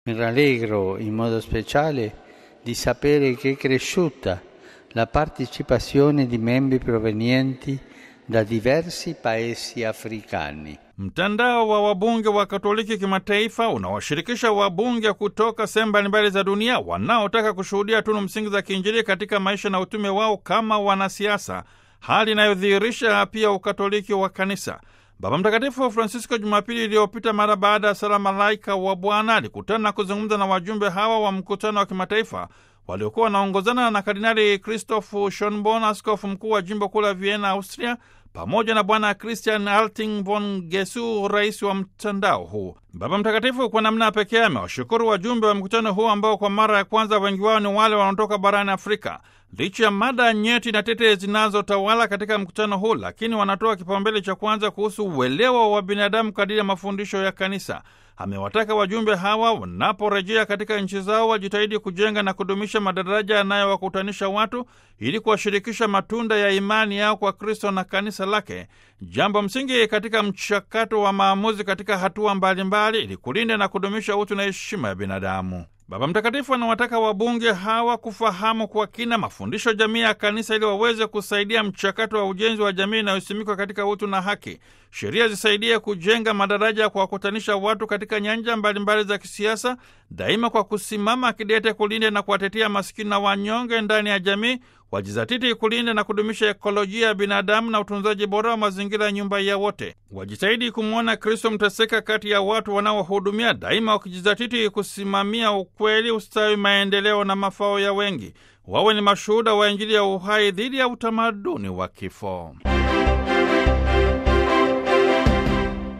Mi rallegro in modo speciale di sapere che è cresciuta la partecipazione di membri provenienti da diversi paesi africani. Mtandao wa wabunge wa Katoliki kimataifa unawashirikisha wabunge kutoka sehemu mbalimbali za dunia wanaotaka kushuhudia tunu msingi za kiinjili katika maisha na utume wao kama wanasiasa, hali inayodhihirisha pia ukatoliki wa kanisa. Baba Mtakatifu Francisco Jumapili iliyopita, mara baada ya sala Malaika wa Bwana, alikutana na kuzungumza na wajumbe hawa wa mkutano wa kimataifa waliokuwa wanaongozana na Kardinali Christoph Schonborn, askofu mkuu wa jimbo kuu la Vienna, Austria, pamoja na Bwana Christian Alting von Gesu, rais wa mtandao huu. Baba Mtakatifu kwa namna pekee amewashukuru wajumbe wa mkutano huu ambao kwa mara ya kwanza wengi wao ni wale wanaotoka barani Afrika. Licha ya mada nyeti na tete zinazotawala katika mkutano huu, lakini wanatoa kipaumbele cha kwanza kuhusu uelewa wa binadamu kadiri ya mafundisho ya Kanisa. Amewataka wajumbe hawa wanaporejea katika nchi zao wajitahidi kujenga na kudumisha madaraja yanayowakutanisha watu ili kuwashirikisha matunda ya imani yao kwa Kristo na kanisa lake, jambo msingi katika mchakato wa maamuzi katika hatua mbalimbali ili kulinda na kudumisha utu na heshima ya binadamu. Baba Mtakatifu anawataka wabunge hawa kufahamu kwa kina mafundisho jamii ya kanisa ili waweze kusaidia mchakato wa ujenzi wa jamii inayosimikwa katika utu na haki. Sheria zisaidie kujenga madaraja kwa kukutanisha watu katika nyanja mbalimbali za kisiasa, daima kwa kusimama kidete kulinda na kuwatetea masikini na wanyonge ndani ya jamii, wajizatiti kulinda na kudumisha ekolojia ya binadamu na utunzaji bora wa mazingira ya nyumba ya wote. Wajitahidi kumwona Kristo mteseka kati ya watu wanaohudumia, daima wakijizatiti kusimamia ukweli, ustawi, maendeleo na mafao ya wengi. Wawe ni mashuhuda wa Injili ya uhai dhidi ya utamaduni wa kifo.